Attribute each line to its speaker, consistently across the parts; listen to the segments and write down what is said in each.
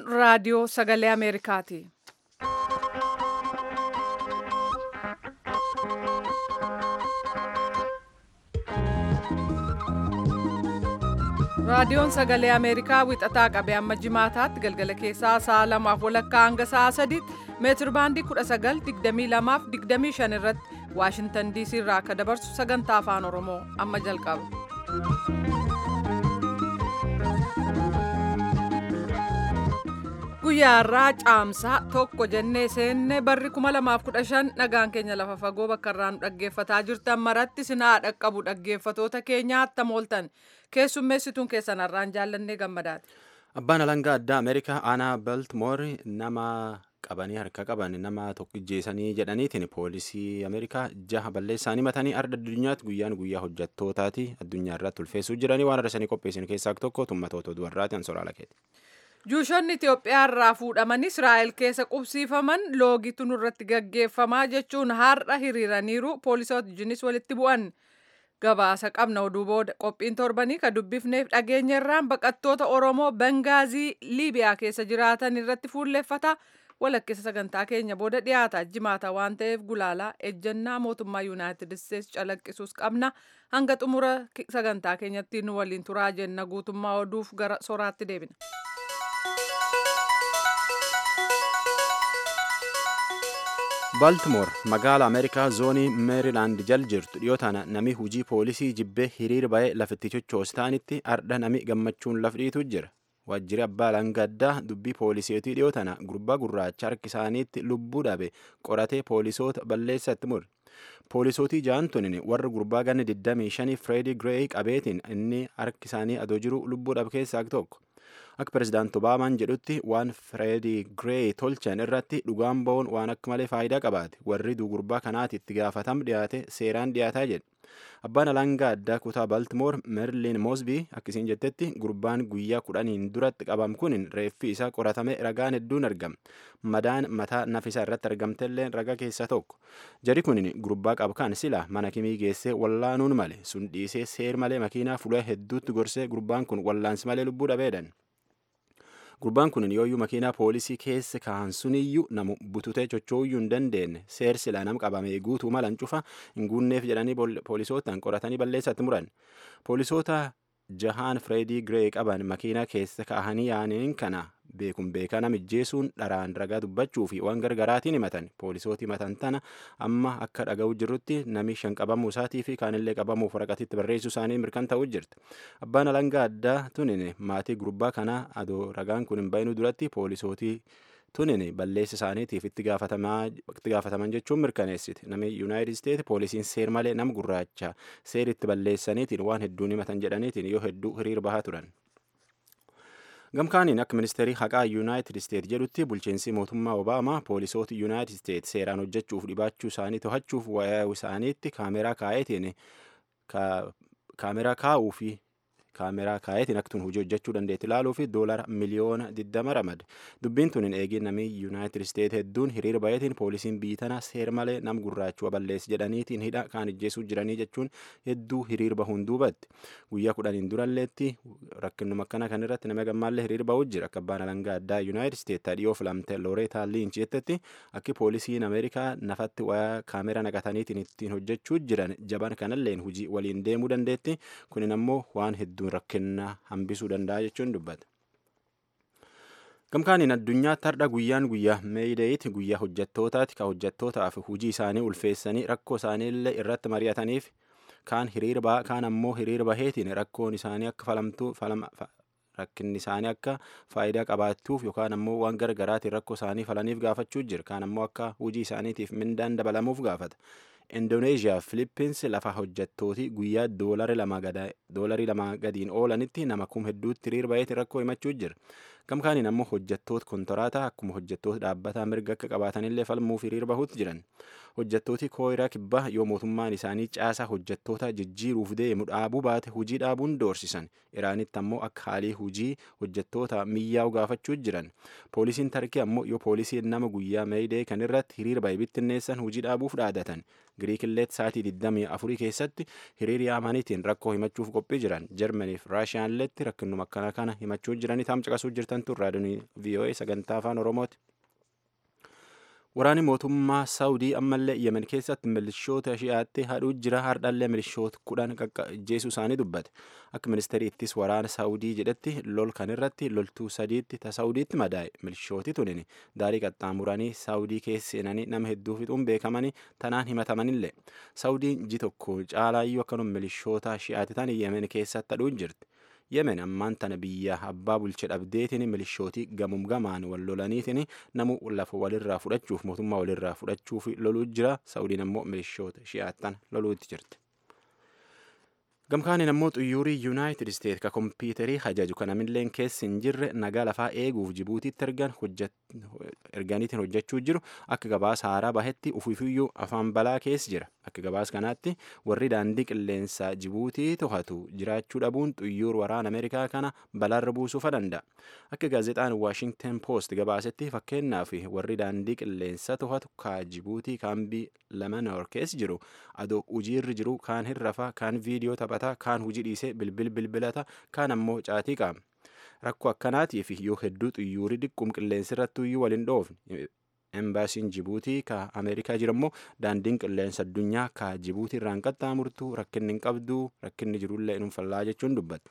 Speaker 1: raadiyoo sagalee Ameerikaati. raadiyoon sagalee ameerikaa wixataa qabee amma jimaataatti galgala keessaa sa'a lamaaf walakkaa hanga sa'a sadiitti meetir baandii 1922 irratti waashintan diisii irraa akka dabarsu sagantaa afaan oromoo amma jalqaba. guyyaa irraa caamsaa tokko jennee seenne barri 2015 nagaan keenya lafa fagoo bakka irraa nu dhaggeeffataa jirtan maratti sinaa dhaqqabu dhaggeeffatoota keenya attam ooltan keessummeessituun keessan har'aan jaallannee gammadaati.
Speaker 2: Abbaan alangaa addaa Ameerikaa aanaa Baltimoor nama qabanii harka qaban nama tokko ijjeessanii jedhaniitiin poolisii Ameerikaa jaha balleessaanii matanii arda addunyaatti guyyaan guyyaa hojjettootaati addunyaa irratti ulfeessuu jiranii waan arrasanii qopheessan keessaa tokko tummatoota dubarraati ansoraa lakeeti.
Speaker 1: Juushonni Itoophiyaa irraa fuudhaman Israa'el keessa qubsiifaman loogitu nurratti gaggeeffamaa jechuun har'a hiriiraniiru poolisoota wajjinis walitti bu'an. Gabaasa qabna oduu booda qophiin torbanii ka dubbifneef dhageenya irraan baqattoota Oromoo Bengaazii Liibiyaa keessa jiraatan irratti fuulleffata. Walakkeessa sagantaa keenya booda dhiyaata jimaata waan ta'eef gulaalaa ejjennaa mootummaa Yuunaayitid Isteets calaqqisuus qabna. Hanga xumura sagantaa keenyatti nu waliin turaa jenna guutummaa oduuf gara soraatti deebina.
Speaker 2: Baltimoor magaala Ameerikaa zoonii Meerilaand jal jirtu dhiyoo tana nami hujii poolisii jibbee hiriir ba'ee lafitti chochoos ta'anitti ardha nami gammachuun laf dhiitu jira. Waajjirri abbaa langaddaa dubbii pooliseetii dhiyoo tana gurbaa gurraacha harki isaaniitti lubbuu dhabe qoratee poolisoota balleessatti mure. Poolisootii ja'an tunin warra gurbaa ganni 25 Freedii Gireey qabeetiin inni harki isaanii adoo jiru lubbuu dhabe keessaa tokko. Akka pirezidaanti Obaamaan jedhutti waan Freedii Gireey tolchan irratti dhugaan ba'uun waan akka malee faayidaa qabaate warri gurbaa kanaati itti gaafatam dhiyaate seeraan dhiyaataa jedhe. Abbaan alangaa addaa kutaa Baltimoor Merlin Mosby akkasiin jettetti gurbaan guyyaa kudhaniin duratti qabam kun reeffi isaa qoratame ragaan hedduun argame. Madaan mataa nafisaa irratti argamtellee ragaa keessaa tokko. Jari kun gurbaa qabkaan sila mana kimii geessee wallaanuun male sun dhiisee seer malee makiinaa fuula hedduutti gorsee gurbaan kun wallaansi malee lubbuu dhabeedhan. Gurbaan kun yooyyuu makiinaa poolisii keessa kaa'an suniyyuu namu bututee chochooyyuu hin dandeenye seersila nam qabamee guutuu malan cufa hin guunneef jedhanii poolisootaan qoratanii balleessatti muran. Poolisoota jahaan Fireedii Giree qaban makiinaa keessa kaa'anii yaaniin kana beekun beekaa namijjeesuun dharaan ragaa dubbachuu fi waan gargaraatiin himatan poolisooti himatan tana amma akka dhaga'u jirrutti nami shan qabamuu isaatii fi kaanillee qabamuuf waraqatitti barreessuu isaanii mirkan ta'uu jirti. Abbaan alangaa addaa tunin maatii gurbaa kanaa adoo ragaan kun hin bayinuu duratti poolisootii tunin balleessa isaaniitiif itti gaafataman jechuun mirkaneessiti. Nami Yuunaayitid Isteet poolisiin seer malee nama gurraacha seeritti balleessaniitiin waan hedduun himatan jedhaniitiin yoo hedduu hiriir bahaa turan. Gamkaaniin akka ministeerii haqaa Yuunaayitid Isteet jedhutti bulchiinsi mootummaa Obaamaa poolisoota Yuunaayitid Isteet seeraan hojjechuuf dhibaachuu isaanii to'achuuf waa'ee isaaniitti kaameraa kaa'eetiin kaameraa kaa'uu fi kaameraa kaa'eetiin akka tun hojii hojjechuu dandeetti ilaaluu fi doolara miliyoona 20 ramade. Dubbiin tun hin eegin namni Yuunaayitid Isteet hedduun hiriira baay'eetiin poolisiin biitana seer malee nam gurraachuu balleessi jedhaniitiin hidha kaan ijjeesuu jiranii jechuun hedduu hiriir bahuun duubatti. Guyyaa kudhaniin duralleetti rakkinuma akkana kan irratti nama gammaallee hiriir bahuu jira. Akka abbaan alangaa addaa Yuunaayitid Isteet dhiyoo filamte Looreetaa Liinch jettetti akki poolisiin Ameerikaa nafatti waa kaameraa naqataniitiin ittiin hojjechuu jiran jaban kanalleen hojii waliin deemuu dandeetti. Kunin ammoo waan hedduu hedduun rakkina hambisuu danda'a jechuun dubbata. Gamkaaniin addunyaatti har'a guyyaan guyyaa meeyideeyitti guyyaa hojjettootaati ka hojjettootaaf hojii isaanii ulfeessanii rakkoo isaaniillee irratti mari'ataniif kaan hiriira ba'a kaan ammoo hiriira baheetiin rakkoon isaanii akka falamtuu rakkinni isaanii akka faayidaa qabaatuuf yookaan ammoo waan gargaraatiin rakkoo isaanii falaniif gaafachuu jira kaan ammoo akka hojii isaaniitiif mindaan dabalamuuf gaafata. Indooneeziyaa fi Filippins lafa hojjettootii guyyaa doolarii lama gadiin oolanitti nama kum hedduutti hiriir baheeti rakkoo himachuu jira. Gamkaaniin ammoo hojjettoota kontoraataa akkuma hojjettoota dhaabbataa mirga akka qabaatanillee falmuuf hiriir bahuutti jiran. Hojjettooti kooyiraa kibbaa yoo mootummaan isaanii caasaa hojjettoota jijjiiruuf deemu dhaabuu baate hujii dhaabuun doorsisan. Iraanitti ammoo akka haalii hujii hojjettoota miyyaa'u gaafachuu jiran. Poolisiin Tarkii ammoo yoo poolisiin nama guyyaa meeyidee kan irratti hiriir bahe bittinneessan hujii dhaabuuf dhaadatan. Giriikillee sa'aatii 24 keessatti hiriir yaamaniitiin rakkoo himachuuf qophii jiran. Jarmanii fi Raashiyaalleetti rakkinuma akkana kana himachuu jiranii taam caqasuu jirtan jirtan tun raadiyoon VOA sagantaa afaan Oromooti. Waraanni mootummaa Saawudii ammallee Yemen keessatti milishoota shi'aatti hadhuu jira hardhallee milishoota kudhan ajjeesuu isaanii dubbate. Akka ministeerri ittis waraana Saawudii jedhetti lol kan irratti loltuu sadiitti ta Saawudiitti madaa'e. Milishooti tunin daarii qaxxaamuranii Saawudii keessa seenanii nama hedduu fixuun beekamanii tanaan himatamanillee. Saawudiin ji tokko caalaayyuu akkanuma milishoota shi'aatti tan Yemen keessatti hadhuu jirti. yemen ammaan tana biyya abbaa bulche dhabdeetiin milishootii gamum gamaan wal lolaniitiin namu lafa walirraa fudhachuuf mootummaa walirraa fudhachuuf loluu jira saa'udiin ammoo milishoota shi'aattan loluutti jirti. gamkaaniin ammoo xuyyuurii yuunaayitid isteet ka kompiitarii hajaju kan namilleen keessa hin jirre nagaa lafaa eeguuf jibuutiitti ergan erganiitiin hojjechuu jiru akka gabaasa haaraa bahetti ufiifiyyuu afaan balaa keessa jira akka gabaasa kanaatti warri daandii qilleensaa jibuutii to'atu jiraachuu dhabuun xuyyuur waraana ameerikaa kana balaarra buusuufa danda'a akka gaazexaan waashingten poost gabaasetti fakkeenyaaf warri daandii qilleensaa to'atu ka jibuutii kaambii lamanoor keessa jiru adoo hojiirra jiru kaan hirrafa kaan viidiyoo taphata kaan hojii dhiisee bilbil bilbilata kaan ammoo caatii qaama. rakkoo akkanaatiif yoo hedduu xuyyuurii dhiqqum qilleensi irratti iyyuu waliin dhoofne embaasiin jibuutii ka ameerikaa jirammoo daandiin qilleensa addunyaa ka jibuutii irraan qaxxaamurtu rakkinni hin qabdu rakkinni jirullee hin fallaa jechuun dubbatu.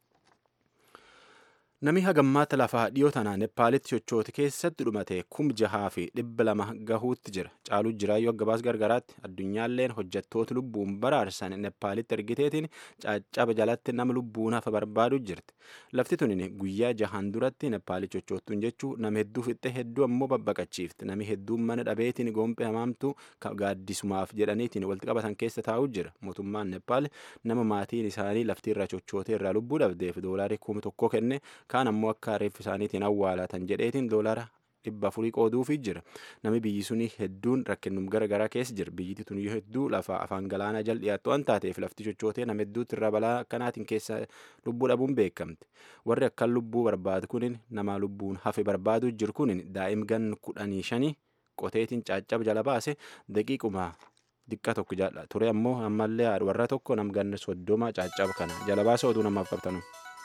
Speaker 2: Namni hagammaata lafaa dhiyoo tanaa Neppaalitti sochooti keessatti dhumate kum jahaa fi dhibba lama gahuutti jira. Caaluu jiraayyuu akka gabaas gargaraatti addunyaalleen hojjettoota lubbuun baraarsan Neppaalitti ergiteetiin caccaba jalatti nama lubbuun hafa barbaadu jirti. Lafti tunin guyyaa jahaan duratti Neppaalitti sochoottuun jechuu nama hedduu fixxe hedduu ammoo babbaqachiifti. Nami hedduun mana dhabeetiin goompee hamaamtu gaaddisumaaf jedhaniitiin walitti qabatan keessa taa'u jira. Mootummaan Neppaal nama maatiin isaanii lafti irra sochootee irraa lubbuu dhabdeef doolaarii kuma tokko kenne kaan ammoo akka reeffi isaaniitiin awwaalatan jedheetiin doolara dhibba afurii qooduufii jira nami biyyi suni hedduun rakkinnum gara garaa keessa jira biyyiti tun hedduu lafa afaan galaanaa jal dhiyaattu waan taateef lafti sochootee nama hedduutti irra balaa akkanaatiin keessa lubbuu dhabuun beekamti warri akkan lubbuu barbaadu kunin nama lubbuun hafe barbaadu jiru kunin daa'im gan kudhanii shanii qoteetiin caaccaba jala baase daqiiquma diqqa tokko jaalla ture ammoo ammallee warra tokko nam ganna soddoma caaccaba kana jala baasa oduu namaaf qabtanu.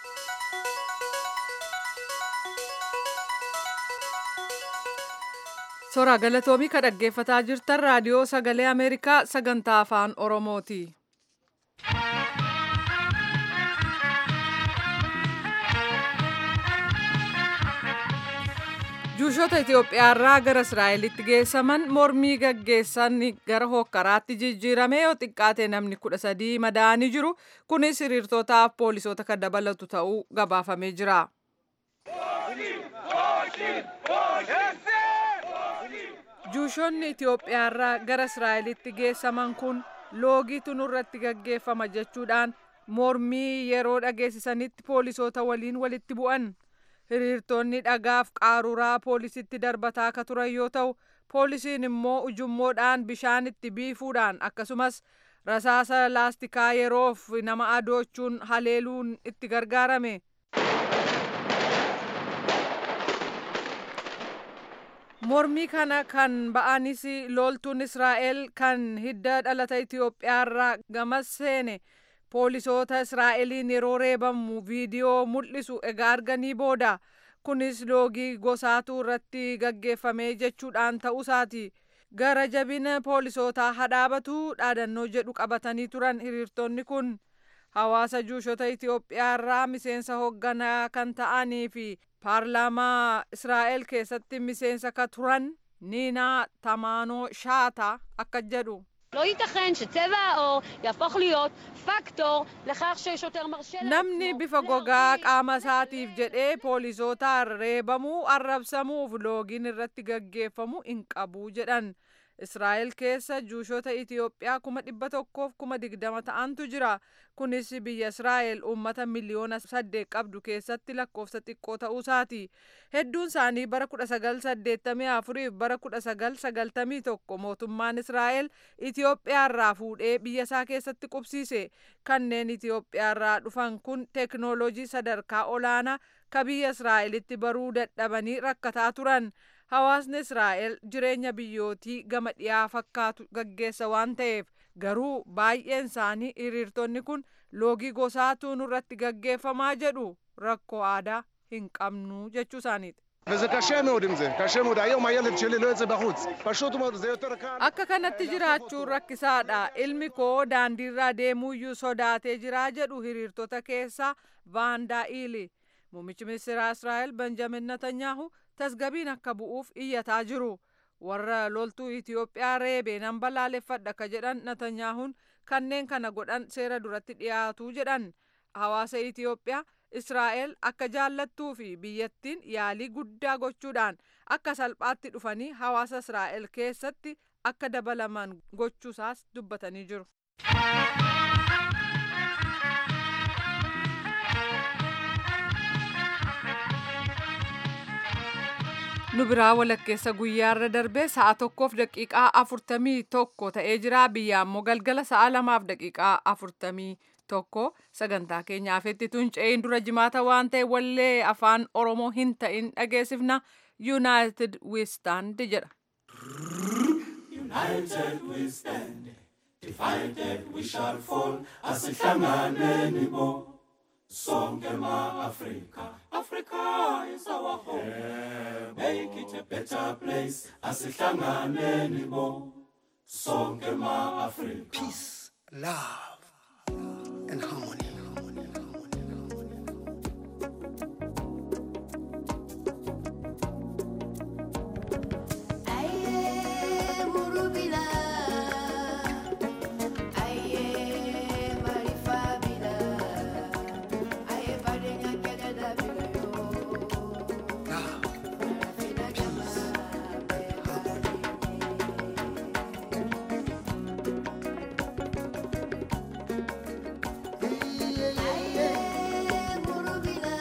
Speaker 1: Soraa galatoomii ka dhaggeeffataa jirtan raadiyoo sagalee Ameerikaa sagantaa afaan Oromooti. Juushoota Itoophiyaarraa gara Israa'elitti geessaman mormii gaggeessan gara hokkaraatti jijjiirame yoo xiqqaate namni kudha sadii madaa'anii jiru. Kunis hiriirtootaaf poolisoota kan dabalatu ta'uu gabaafamee jira. Juushoonni Itoophiyaarraa gara Israa'elitti geessaman kun loogiitu nurratti gaggeeffama jechuudhaan mormii yeroo dhageessisanitti poolisoota waliin walitti bu'an. Hiriirtonni dhagaaf qaaruraa poolisitti darbataa akka turan yoo ta'u, poolisiin immoo ujummoodhaan bishaan itti biifuudhaan akkasumas rasaasa laastikaa yeroof nama adoochuun haleeluun itti gargaarame. mormii kana kan ba'anis loltuun israa'el kan hidda dhalata itiyoophiyaarraa gamas seene poolisoota israa'eliin yeroo reebamu viidiyoo mul'isu egaa arganii booda kunis loogii gosaatu irratti gaggeeffame jechuudhaan ta'uusaati gara jabina poolisootaa hadhaabatu dhaadannoo jedhu qabatanii turan hiriirtonni kun hawaasa juushota itiyoophiyaarraa miseensa hoogganaa kan ta'anii fi paarlaamaa israa'el keessatti miseensa ka turan niinaa tamaanoo shaata akka jedhu
Speaker 3: לא ייתכן שצבע העור יהפוך להיות פקטור לכך ששוטר מרשה
Speaker 1: namni bifa gogaa qaama isaatiif jedhee poolisootaan reebamuu arrabsamuuf loogiin irratti gaggeeffamu hin qabu jedhan israa'el keessa juushota itiyoophiyaa kuma dhibba tokkoof kuma digdama ta'antu jira kunis biyya israa'el uummata miliyoona saddeet qabdu keessatti lakkoofsa xiqqoo ta'uusaati hedduun isaanii bara kudha sagal saddeettamii afuriif bara kudha sagal sagaltamii tokko mootummaan israa'el itiyoophiyaarraa fuudhee biyya isaa keessatti qubsiise kanneen itiyoophiyaarraa dhufan kun teeknooloojii sadarkaa olaanaa ka biyya israa'elitti baruu dadhabanii rakkataa turan hawaasni israa'el jireenya biyyootii gama dhiyaa fakkaatu gaggeessa waan ta'eef garuu baay'een isaanii hiriirtonni kun loogii gosaatu nurratti gaggeeffamaa jedhu rakkoo aadaa hin qabnu jechuu isaaniiti.
Speaker 4: וזה קשה מאוד עם זה, קשה מאוד. היום הילד שלי לא יוצא בחוץ. פשוט מאוד, זה יותר קל.
Speaker 1: Akka kanatti jiraachuun rakkisaadha. Ilmi koo daandiirra deemuuyyuu sodaatee jira jedhu hiriirtota keessaa Vaandaa Iili. Muummichi ministeeraa Israa'el Benjamin Netanyaahu tasgabiin akka bu'uuf iyyataa jiru. Warra loltuu Itiyoophiyaa reebee nan balaaleffadha ka jedhan Netanyaahuun kanneen kana godhan seera duratti dhiyaatu jedhan. Hawaasa Itiyoophiyaa Israa'el akka jaallattuu fi biyyattiin yaalii guddaa gochuudhaan akka salphaatti dhufanii hawaasa Israa'el keessatti akka dabalaman gochuusaas dubbatanii jiru. nu biraa walakkeessa guyyaarra darbee sa'a tokkoof daqiiqaa afurtamii tokko ta'ee jira biyya ammoo galgala sa'a lamaaf daqiiqaa afurtamii tokko sagantaa keenyaaf itti tunca'een dura jimaata waan ta'e wallee afaan oromoo hin ta'in dhageessifna yuunaayitid wiistaand jedha.
Speaker 5: United we stand, divided we shall fall. Asihlanganeni bo, sonke ma Africa. Africa is our home. Make it a better place. Asihlanganeni bo, sonke ma Africa.
Speaker 6: peace, love, and harmony.
Speaker 7: Aye, Murubila. Aye, Marifabila. Aye, Badenya Canada Bila yo.
Speaker 6: Love,
Speaker 7: Marafina Jama. Aye, Murubila.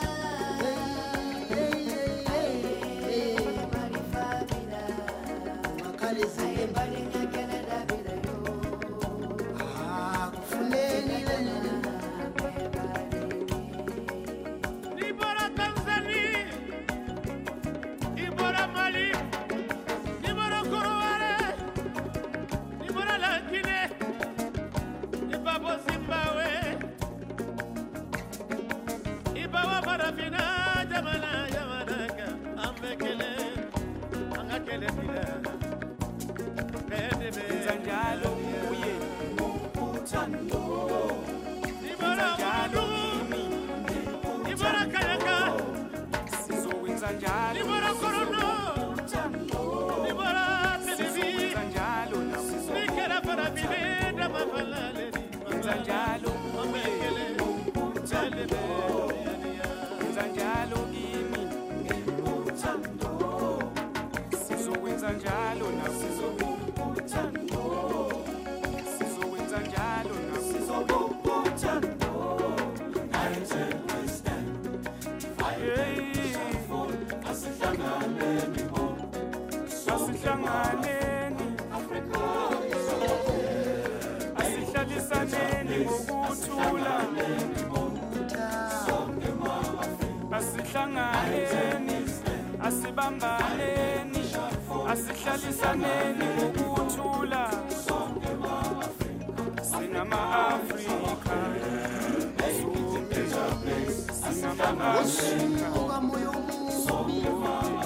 Speaker 7: Aye, Marifabila. Aye, Badenya Canada Bila yo.
Speaker 6: ah, kufuneni lele.
Speaker 8: Ni bora Tanzania, ni bora Mali, ni bora Koroare, ni bora la Guinée, ni babo Zimbabwe, ni bawa Barafina, jamana jamanaka, ambekele, angakele bila. Zanjalo uye, ni bora Zanjalo Ibara Kayaka,
Speaker 9: sizowenza njalo
Speaker 8: Ibara Korono, Ibara Televi,
Speaker 9: njalo
Speaker 8: Nikera Parabine, Damafalale,
Speaker 9: wenza njalo
Speaker 8: Mamekele, Chalebe,
Speaker 9: wenza njalo kimi sizowenza njalo na sizowenza njalo na asihlanganeni asihlalisaneni ngokuthula asihlanganeni asibambaneni asihlalisaneni ngokuthula singama-afrika singama-afrika
Speaker 6: Moyo mungu.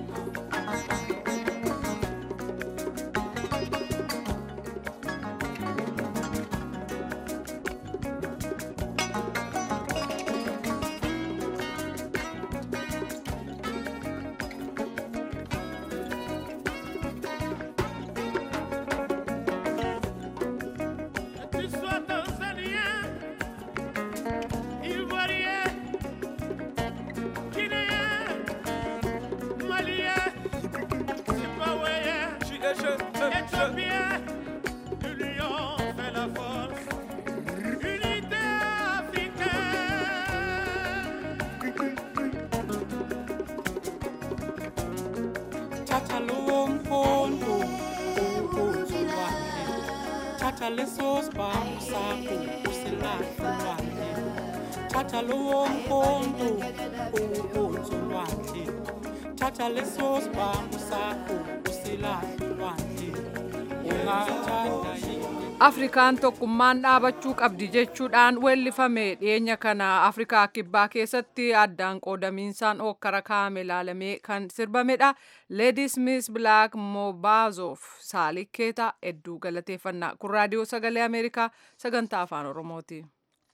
Speaker 8: Tu sois Tanzanien, Ivoirien, Guinéen, Malien, Zimbabwéen, Éthiopien, l'union fait la force, unité africaine.
Speaker 9: thatha lowo mpondo uwunzulwane thatha leso sibhamu sakho usilahlulwane thatha lowo mpondo uwunzulwane thatha leso sibhamu sakho usilahlulwane ungathanda yini
Speaker 1: afrikaan tokkummaan dhaabachuu qabdi jechuudhaan weellifame dhiyeenya kana afrikaa kibbaa keessatti addaan qoodamiinsaan hokkara kaa'ame ilaalamee kan sirbamedha leedi smith blaak mobaazof saalikkeeta hedduu galateeffannaa kun raadiyoo sagalee ameerikaa sagantaa afaan oromooti.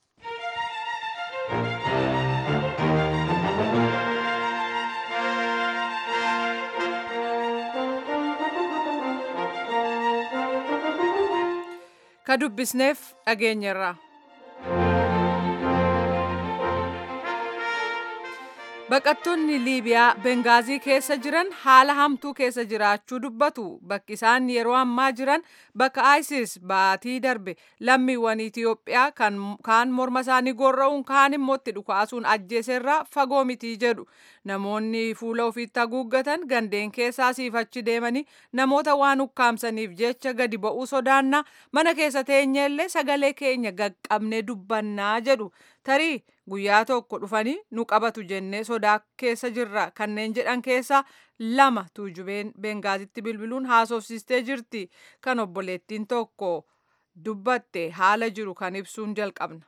Speaker 1: ka dubbisneef dhageenyerra. Baqattoonni Liibiyaa Bengaazii keessa jiran haala hamtuu keessa jiraachuu dubbatu. Bakki isaan yeroo ammaa jiran bakka ISIS baatii darbe lammiiwwan Itiyoophiyaa kaan morma isaanii gorra'uun kaan immoo itti dhukaasuun ajjeeserraa fagoo mitii jedhu. Namoonni fuula ofiitti haguuggatan gandeen keessaa siifachi deemanii namoota waan ukkaamsaniif jecha gadi ba'uu sodaannaa mana keessa teenyeellee sagalee keenya gaqqabnee dubbannaa jedhu. Tarii guyyaa tokko dhufanii nu qabatu jennee sodaa keessa jirra kanneen jedhan keessaa lama tuujubeen bengaazitti bilbiluun haasofsiistee jirti kan obboleettiin tokko dubbatte haala jiru kan ibsuun jalqabna.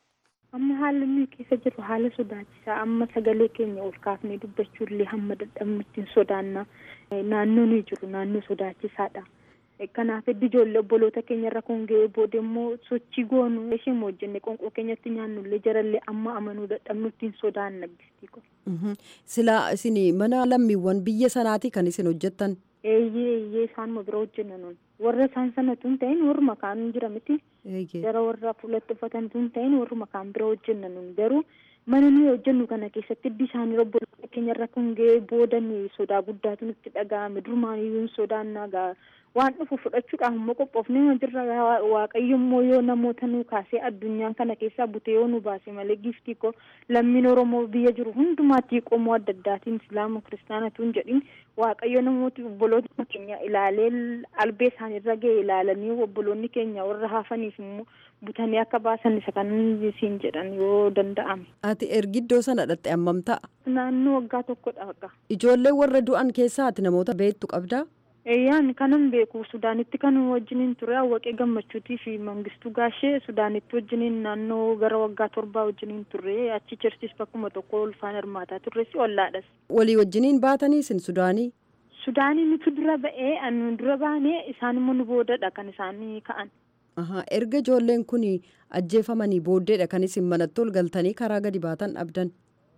Speaker 10: amma haalli nuyi keessa jiru haala sodaachisaa amma sagalee keenya ol kaafnee dubbachuullee hamma dadhabnutti hin sodaannaa naannoo nuyi jiru naannoo sodaachisaadha. kanaaf heddu ijoollee obboloota keenya irra kun ga'ee booda immoo sochii goonu isheen hojjenne qonqoo keenyatti nyaannullee jarallee amma amanuu dadhabnutti hin sodaanna gistii kun.
Speaker 11: Silaa isin mana lammiiwwan biyya sanaati kan isin hojjettan.
Speaker 10: Eeyyee eeyyee isaanuma bira hojjenna nun warra isaan sanatu hin ta'in warruma kaan jira miti. Jara warra fuulatti uffatanitu hin ta'in warruma kaan bira hojjenna nun garuu mana nuyi hojjennu kana keessatti hiddi isaanii obboloota keenya irra kun ga'ee booda sodaa guddaatu nutti dhaga'ame durmaaniyyuu hin sodaannaa gaa waan dhufu fudhachuudhaaf immoo qophoofnee jirra waaqayyo immoo yoo namoota nu kaasee addunyaan kana keessaa bute yoo nu baase malee giftii koo lammiin oromoo biyya jiru hundumaatti qomoo adda addaatiin islaama kiristaanatu hin jedhin waaqayyo namooti obboloota keenya ilaalee albee isaaniirra ga'e ilaalanii obboloonni keenya warra hafaniif immoo butanii akka baasan isa kan siin jedhan yoo danda'ame.
Speaker 11: Ati ergiddoo sana dhatte ammam ta'a?
Speaker 10: Naannoo waggaa tokkodha waggaa.
Speaker 11: Ijoollee warra du'an keessaa ati namoota beektu qabdaa?
Speaker 10: Eeyyaan kanan beeku Sudaanitti kan wajjiniin ture Awwaqee Gammachuutii fi Mangistuu Gaashee Sudaanitti wajjiniin naannoo gara waggaa torbaa wajjiniin turre achi chirchis bakkuma tokko ulfaan hirmaataa turres ollaadhas.
Speaker 11: Walii wajjiniin baatanii isin Sudaanii?
Speaker 10: Sudaanii nuti dura ba'ee anu dura baanee isaan immoo nu boodadha kan isaanii ka'an.
Speaker 11: Erga ijoolleen kun ajjeefamanii booddeedha kan isin manatti ol galtanii karaa gadi baatan dhabdan.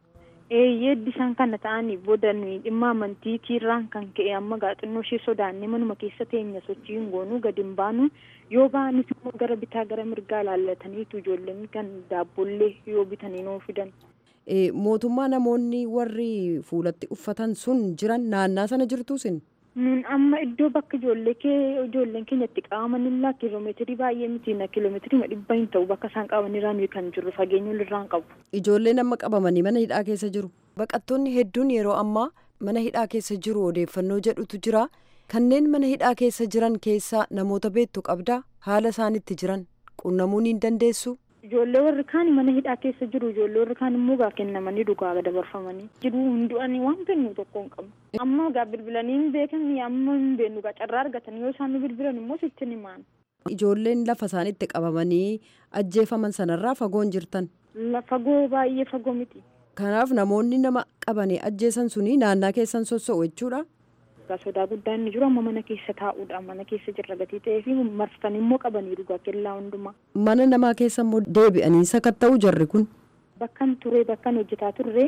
Speaker 10: eeyyee isaan kana ta'anii booda nuyi dhimma amantii tiirraan kan ka'e amma gaaxinnoo ishee sodaannee manuma keessa teenya sochii hin goonuu gadi hin baanu yoo ba'anis immoo gara bitaa gara mirgaa laallataniitu ijoolleen kan daabbollee yoo bitanii nuu fidan.
Speaker 11: mootummaa namoonni warri fuulatti uffatan sun jiran naannaa sana jirtu sin.
Speaker 10: Nun amma iddoo bakka ijoollee kee ijoolleen keenya itti qabaman illaa kiiloomeetirii baay'ee miti na kiiloomeetirii dhibba hin ta'u bakka isaan qabaman irraa nuyi kan jirru fageenya irraan qabu.
Speaker 11: Ijoolleen amma qabamanii mana hidhaa keessa jiru. Baqattoonni hedduun yeroo ammaa mana hidhaa keessa jiru odeeffannoo jedhutu jira. Kanneen mana hidhaa keessa jiran keessaa namoota beektu qabdaa haala isaanitti jiran qunnamuu ni dandeessu.
Speaker 10: Ijoollee warri kaan mana hidhaa keessa jiru ijoollee warri kaan immoo gaa kennamanii dhugaa dabarfamanii jiru hundu'anii waan beeknu tokko hin qabnu. Amma gaa bilbilanii hin beekan amma hin beeknu gaa carraa argatan yoo isaan bilbilan immoo sitti ni himaan.
Speaker 11: Ijoolleen lafa isaanitti qabamanii ajjeefaman sanarraa fagoon jirtan.
Speaker 10: Fagoo baay'ee fagoo miti.
Speaker 11: Kanaaf namoonni nama qabanii ajjeesan suni naannaa keessan sossoo'u jechuudha.
Speaker 10: sodaa guddaa inni jiru amma mana keessa taa'uudha mana keessa jirra gatii ta'ee fi marsanii immoo qabanii dhugaa kellaa hundumaa.
Speaker 11: Mana namaa keessa immoo deebi'anii sakatta'u jarri kun.
Speaker 10: Bakkan ture bakkan hojjetaa turre.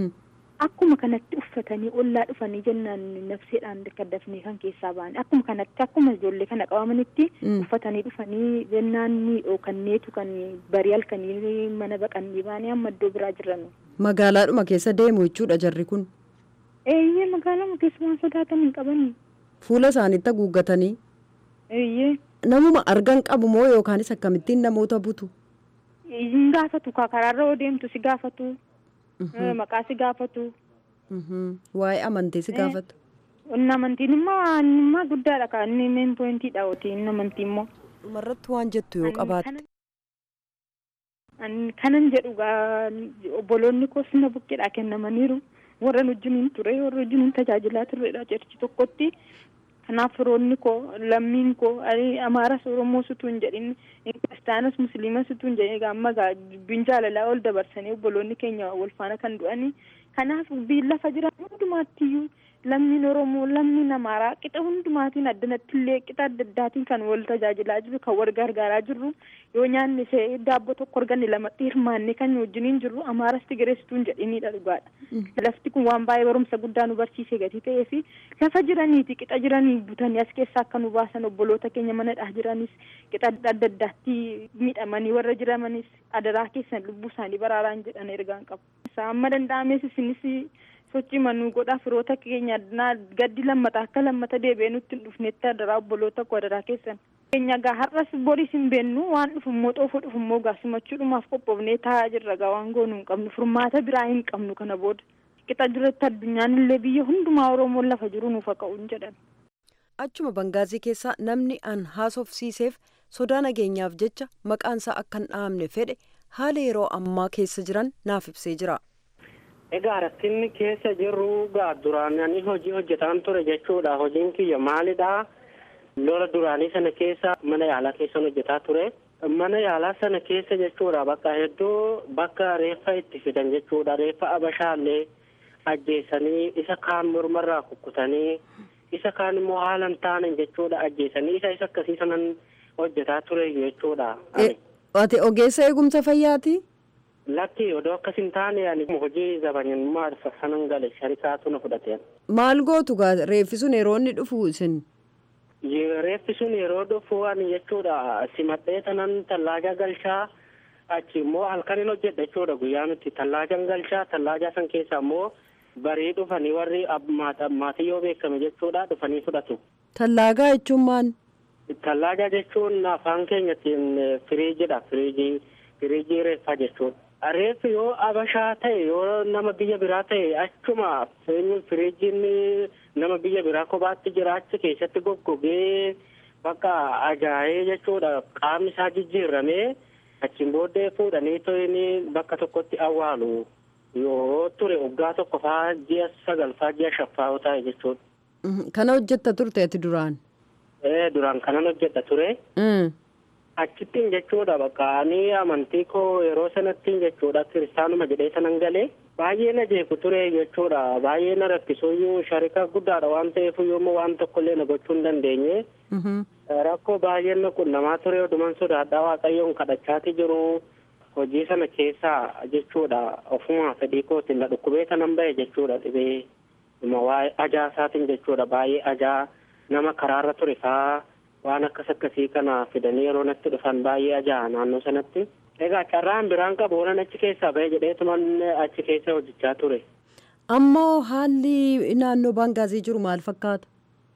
Speaker 10: Akkuma kanatti uffatanii ollaa dhufanii jennaan nafseedhaan kaddafnee kan keessaa ba'an akkuma kanatti akkuma ijoollee kana qabamanitti uffatanii dhufanii jennaan ni dhookanneetu kan barii halkanii mana baqannee baanee amma iddoo biraa jiran.
Speaker 11: Magaalaadhuma keessa deemu jechuudha jarri kun.
Speaker 10: Eeyyee magaalaa keessa waan sodaatan hin qabani.
Speaker 11: Fuula isaaniitti haguuggatanii.
Speaker 10: Eeyyee.
Speaker 11: Namuma argan qabu moo yookaanis akkamittiin namoota butu?
Speaker 10: Hin gaafatu karaarra yoo deemtu si gaafatu. Maqaa si gaafatu.
Speaker 11: Waa'ee amantii si gaafatu.
Speaker 10: Inni amantiin immoo immoo guddaadha kan inni meen poointiidha oti inni amantii immoo.
Speaker 11: Dhumarratti waan jettu yoo qabaatte.
Speaker 10: Kanan jedhu obboloonni koos na bukkeedhaa kennamaniiru. warra wajjiniin ture warra wajjiniin tajaajilaa turredha jechi tokkotti kanaaf firoonni koo lammiin koo ani amaaras oromoos utuu hin jedhin kiristaanas musliimas utuu hin jedhin amma gaa dubbiin jaalalaa ol dabarsanii obboloonni keenya wal faana kan du'anii kanaaf biyyi lafa jiran hundumaattiyyuu lammiin oromoo lammiin amaaraa qixa hundumaatiin addanatti illee qixa adda addaatiin kan wal tajaajilaa jiru kan wal gargaaraa jirru yoo nyaanni see daabboo tokko arganne lamatti hirmaannee kan wajjiniin jirru amaaras tigireessituu hin jedhiniidha dhugaadha lafti kun waan baay'ee barumsa guddaa nu barsiisee gatii ta'ee fi lafa jiraniiti qixa jiranii butanii as keessaa akka nu baasan obboloota keenya manadhaa jiranis qixa adda addaatti miidhamanii warra jiramanis adaraa keessan lubbuu isaanii baraaraan jedhan ergaan qabu amma danda'ames isinis sochii manuu godhaa firoota keenya gaddi lammata akka lammata deebi'ee nutti hin dhufnetti adaraa obboloota koo adaraa keessan keenya gaa har'as boris hin beennu waan dhufummoo xoofoo dhufummoo gaa simachuudhumaaf qophoofnee taa'aa jirra gaa waan goonuu hin qabnu furmaata biraa hin qabnu kana booda qixa jiretti addunyaan illee biyya hundumaa oromoon lafa jiru nuuf haa ka'uun jedhan.
Speaker 11: Achuma Bangaazii keessaa namni an haasofsiiseef sodaa nageenyaaf jecha maqaansaa akka hin dhahamne fedhe haala yeroo ammaa keessa jiran naaf ibsee jira.
Speaker 12: Egaa rakkinni keessa jirru gaa duraan ani hojii hojjetaan ture jechuudha. Hojiin kiyya maalidha? Lola duraanii sana keessa mana yaalaa keessa hojjetaa ture. Mana yaalaa sana keessa jechuudha bakka hedduu bakka reeffa itti fidan jechuudha. Reeffa abashaallee ajjeesanii isa kaan mormarraa kukkutanii isa kaan immoo haala hin taane jechuudha ajjeesanii isa isa akkasii sanan hojjetaa ture jechuudha.
Speaker 11: Ati ogeessa eegumsa fayyaati?
Speaker 12: Lakki odoo akkas hin taane ani hojii zabanyummaa sanan gale sharikaatu na fudhateen.
Speaker 11: Maal gootu gaa reeffi sun yeroo inni dhufu isin?
Speaker 12: Reeffi sun yeroo dhufu ani jechuudha simadhee tanan tallaaja galchaa achi immoo halkan hin hojjedha jechuudha guyyaa nuti tallaajan galchaa tallaajaa san keessa immoo barii dhufanii warri maatii yoo beekame jechuudha dhufanii fudhatu.
Speaker 11: Tallaagaa jechuun maal?
Speaker 12: Tallaaja jechuun afaan keenyatiin firiijidha firiijii firiijii reeffaa jechuudha. Reeffi yoo abashaa ta'e yoo nama biyya biraa ta'e achuma firiijiin nama biyya biraa kophaatti jira achi keessatti goggogee bakka ajaa'ee jechuudha qaamni isaa jijjiiramee achiin booddee fuudhanii to'ini bakka tokkotti awwaalu yoo ture waggaa tokko faa ji'a sagal faa ji'a shaffaa yoo ta'e jechuudha.
Speaker 11: Kana hojjetta turte ati duraan?
Speaker 12: Ee duraan kanan hojjetta ture. achittiin jechuudha bakka ani amantii koo yeroo sanattiin jechuudha kiristaanuma jedhee sanan galee baay'ee na jeeku ture jechuudha baay'ee na rakkisuyyuu sharika guddaadha waan ta'eef yoommoo waan tokkollee na gochuu hin dandeenye rakkoo baay'een na qunnamaa ture oduman sodaadhaa waaqayyoon kadhachaati jiru hojii sana keessaa jechuudha ofuma fedhii kootiin na dhukkubee tanan bahe jechuudha dhibee waa'ee ajaa isaatiin jechuudha baay'ee ajaa nama karaarra ture faa waan akkas akkasii kana fidanii yeroo natti dhufan baay'ee ajaa'a naannoo sanatti. Egaa carraan biraan qabu waan achi keessaa ba'e jedheetuman achi keessa hojjechaa ture.
Speaker 11: Ammoo haalli naannoo Bangaazii jiru maal fakkaata?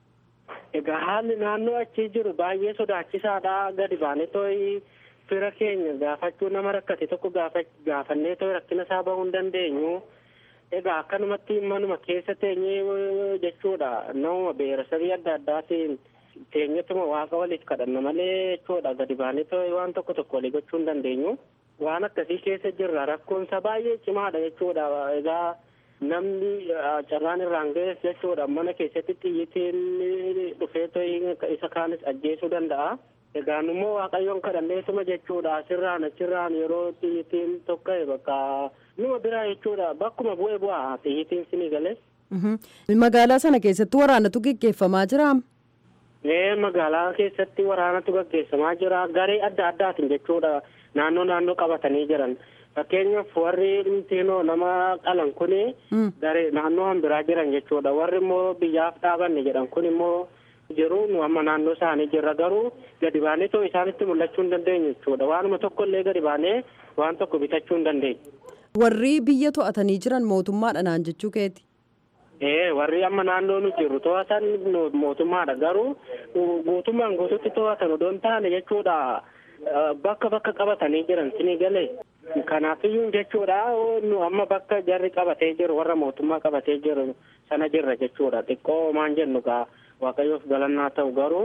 Speaker 12: Egaa haalli naannoo achi jiru baay'ee sodaachisaadha. Gadi baanee tooyi fira keenya gaafachuu nama rakkate tokko gaafannee tooyi rakkina isaa bahuu hin dandeenyu. Egaa akkanumatti manuma keessa teenyee jechuudha nama beerasabii adda addaatiin teenyatuma waaqa waliif kadhanna malee jechuudha gadi baanee waan tokko tokko walii gochuu hin dandeenyu. Waan akkasii keessa jirra rakkoonsa baay'ee cimaadha jechuudha egaa namni carraan irraan ga'es jechuudha mana keessatti xiyyitiin dhufee isa kaanis ajjeesuu danda'a. Egaan immoo waaqayyoon kadhanneetuma jechuudha asirraan achirraan yeroo xiyyitiin tokka'e bakka numa biraa jechuudha bakkuma bu'ee bu'aa xiyyitiin sinii galee.
Speaker 11: Magaalaa sana keessatti waraanatu gaggeeffamaa jira.
Speaker 12: Ee magaalaa keessatti waraanatu gaggeeffamaa jira garee adda addaatiin jechuudha naannoo naannoo qabatanii jiran fakkeenyaaf warri dhimtiinoo nama qalan kuni garee naannoo hanbiraa jiran jechuudha warri immoo biyyaaf dhaabanne jedhan kun immoo jiru nu amma naannoo isaanii jirra garuu gadi baanee too isaanitti mul'achuu hin dandeenyu jechuudha waanuma tokko illee gadi baanee waan tokko bitachuu hin dandeenyu.
Speaker 11: Warri biyya to'atanii jiran mootummaadha naan jechuu keeti.
Speaker 12: Ee warri amma naannoo nu jirru to'atan mootummaadha garuu guutummaan guututti to'atan odoo hin taane jechuudha bakka bakka qabatanii jiran sinii galee kanaafiyyuu jechuudha nu amma bakka jarri qabatee jiru warra mootummaa qabatee jiru sana jirra jechuudha xiqqoo maan jennu gaa waaqayyoof galannaa ta'u garuu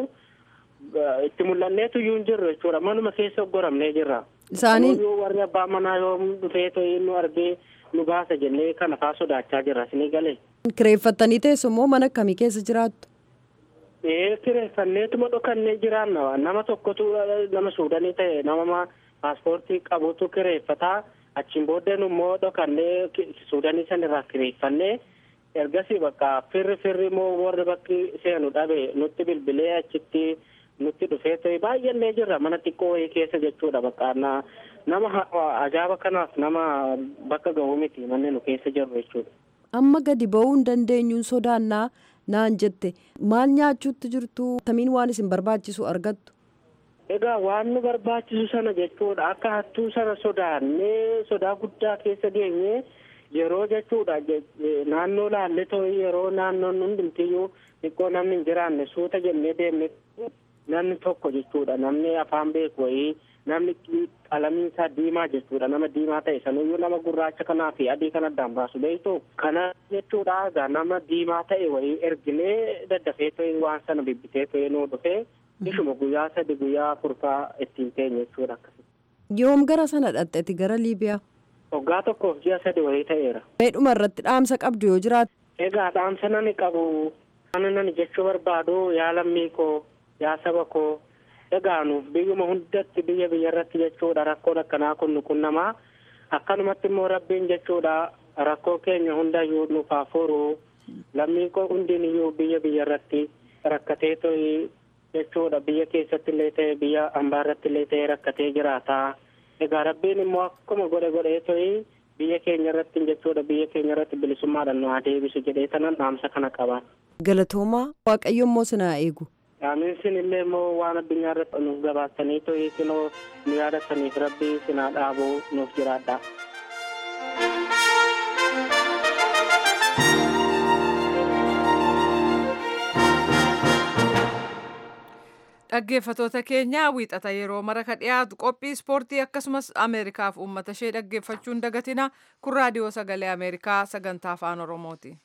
Speaker 12: itti mul'anneetu iyyuu hin jirru jechuudha manuma keessa oggoramnee jirra.
Speaker 11: Isaaniin
Speaker 12: warri abbaa manaa yoo dhufee to'ii nu argee nu baasa jennee kana faa sodaachaa jirra sinii galee.
Speaker 11: Kireeffattanii teessu immoo mana akkamii keessa jiraattu?
Speaker 12: Ee kireeffanneetuma dhokannee jiraanna nama tokkotu nama suudanii ta'e nama paaspoortii qabutu kireeffataa achiin booddeen immoo dhokannee suudanii san irraa kireeffannee ergasii bakka firri firri immoo warri bakki seenu dhabe nutti bilbilee achitti nutti dhufee ta'e baay'annee jirra mana xiqqoo wayii keessa jechuudha bakka nama ajaa'aba kanaaf nama bakka ga'uu miti manni nu keessa jirru jechuudha.
Speaker 11: Amma gadi ba'uu hin dandeenyuun sodaannaa naan jette maal nyaachuutti jirtu tamiin waan isin barbaachisu argattu.
Speaker 12: Egaa waan nu barbaachisu sana jechuudha akka hattuu sana sodaannee sodaa guddaa keessa geenye yeroo jechuudha naannoo laalle ta'e yeroo naannoon hundumtiyyuu xiqqoo namni hin jiraanne suuta jennee deemne namni tokko jechuudha namni afaan beeku wayii namni qalamiin isaa diimaa jechuudha nama diimaa ta'e sanuyyuu nama gurraacha kanaa fi adii kan addaan baasu beektu kana jechuudha egaa nama diimaa ta'e wayii erginee daddafee ta'e waan sana bibbitee ta'e nuu dhufee ishuma guyyaa sadi guyyaa afurfaa ittiin teenye jechuudha akkasii.
Speaker 11: Yoom gara sana dhaqxeeti gara Liibiyaa?
Speaker 12: Waggaa tokkoof ji'a sadi wayii ta'eera.
Speaker 11: Meedhuma irratti dhaamsa qabdu yoo jiraatu.
Speaker 12: Egaa dhaamsa nani qabu kana nani jechuu barbaadu yaa lammii koo yaa saba koo egaa nuuf biyyuma hundatti biyya biyya irratti jechuudha rakkoon akkanaa kun nu qunnamaa akkanumatti immoo rabbiin jechuudha rakkoo keenya hundayyuu nuuf haa furu lammii koo hundiin iyyuu biyya biyya irratti rakkatee to'i jechuudha biyya keessatti illee ta'e biyya ambaa irratti illee ta'e rakkatee jiraata egaa rabbiin immoo akkuma godhe godhee to'i biyya keenya irratti jechuudha biyya keenya irratti bilisummaadhaan nu haa deebisu jedhee tanan dhaamsa kana qaba.
Speaker 11: Galatoomaa Waaqayyo immoo sinaa eegu.
Speaker 12: Aamiin sin illee immoo waan addunyaa irratti nuuf gabaastanii to'ii sinoo nu yaadataniif rabbi sinaa dhaabuu nuuf jiraadha.
Speaker 1: Dhaggeeffatoota keenya wiixata yeroo mara ka dhiyaatu qophii ispoortii akkasumas Ameerikaaf uummata ishee dhaggeeffachuun dagatina kun raadiyoo sagalee Ameerikaa sagantaa afaan Oromooti.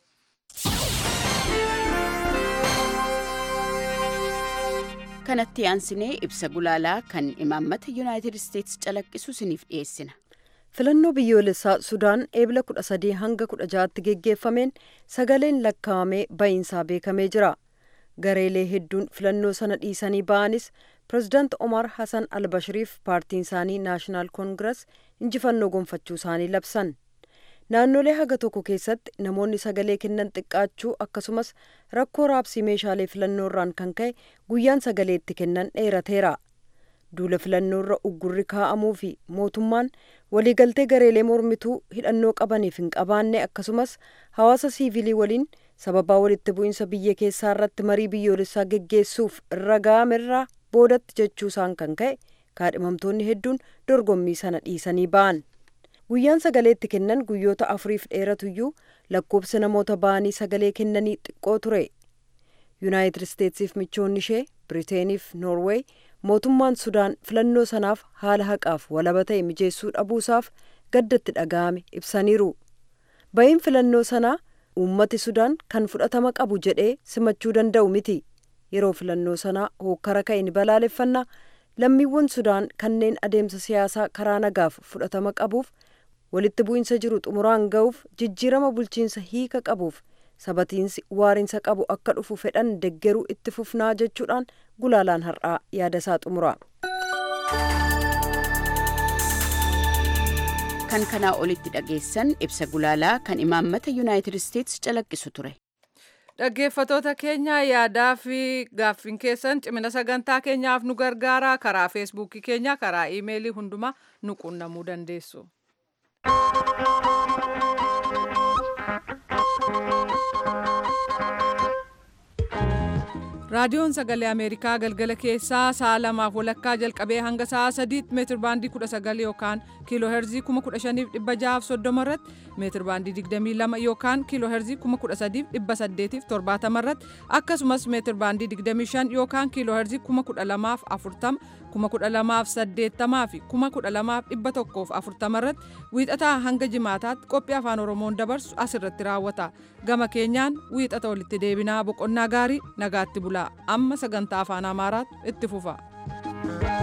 Speaker 13: kanatti aansinee ibsa gulaalaa kan imaammata yuunaayitid isteetsi calaqqisu isiniif dhiyeessina.
Speaker 11: filannoo biyyoolessaa sudaan eebila kudha sadii hanga kudha ja'aatti geggeeffameen sagaleen lakkaa'amee ba'iinsaa beekamee jira gareelee hedduun filannoo sana dhiisanii ba'anis pirezidaant omar hasan albashiriif paartiin isaanii naashinaal koongiras injifannoo gonfachuu isaanii labsan naannolee haga tokko keessatti namoonni sagalee kennan xiqqaachuu akkasumas rakkoo raabsii meeshaalee filannoorraan kan ka'e guyyaan sagalee itti kennan dheerateera duula filannoorra uggurri kaa'amuu fi mootummaan waliigaltee gareelee mormituu hidhannoo qabaniif hin qabaanne akkasumas hawaasa siivilii waliin sababaa walitti bu'iinsa biyya keessaa irratti marii biyyoolessaa geggeessuuf irra ga'amerraa boodatti jechuusaan kan ka'e kaadhimamtoonni hedduun dorgommii sana dhiisanii ba'an. guyyaan sagalee itti kennan guyyoota afuriif dheeratuyyuu lakkoobsa namoota ba'anii sagalee kennanii xiqqoo ture yuunaayitid isteetsiif michoonni ishee biriiteeniif noorweey mootummaan sudaan filannoo sanaaf haala haqaaf walaba ta'e mijeessuu dhabuusaaf gaddatti dhaga'ame ibsaniiru ba'iin filannoo sanaa uummati sudaan kan fudhatama qabu jedhee simachuu danda'u miti yeroo filannoo sanaa hookkara ka'e ni balaaleffannaa lammiiwwan sudaan kanneen adeemsa siyaasaa karaa nagaaf fudhatama qabuuf walitti bu'iinsa jiru xumuraan ga'uuf jijjiirama bulchiinsa hiika qabuuf sabatiinsi waariinsa qabu akka dhufu fedhan deggeruu itti fufnaa jechuudhaan gulaalaan har'aa yaadasaa xumura.
Speaker 13: kan kanaa olitti dhageessan ibsa gulaalaa kan imaammata yuunaayitid isteetsi calaqqisu ture.
Speaker 1: Dhaggeeffatoota keenya yaadaa fi gaaffiin keessan cimina sagantaa keenyaaf nu gargaara karaa feesbuukii keenya karaa iimeelii hundumaa nu quunnamuu dandeessu. raadiyoon sagalee ameerikaa galgala keessaa sa'a lamaaf walakkaa jalqabee hanga sa'a sadiitti meetir baandii kudha sagal yookaan kiiloo heerzii kuma kudha shaniif dhibba jahaaf soddoma irratti meetir baandii digdamii lama yookaan kiiloo heerzii kuma kudha sadiif dhibba saddeetiif torbaatama irratti akkasumas meetir baandii digdamii shan yookaan kiiloo heerzii kuma kudha lamaaf afurtama kuma kudha lamaaf saddeettamaa fi kuma kudha lamaaf dhibba tokkoof afurtama irratti wiixataa hanga jimaataatti qophii afaan oromoon dabarsu asirratti raawwata gama keenyaan wiixata walitti deebinaa boqonnaa gaarii nagaatti bulaa amma sagantaa afaan amaaraatu itti fufa.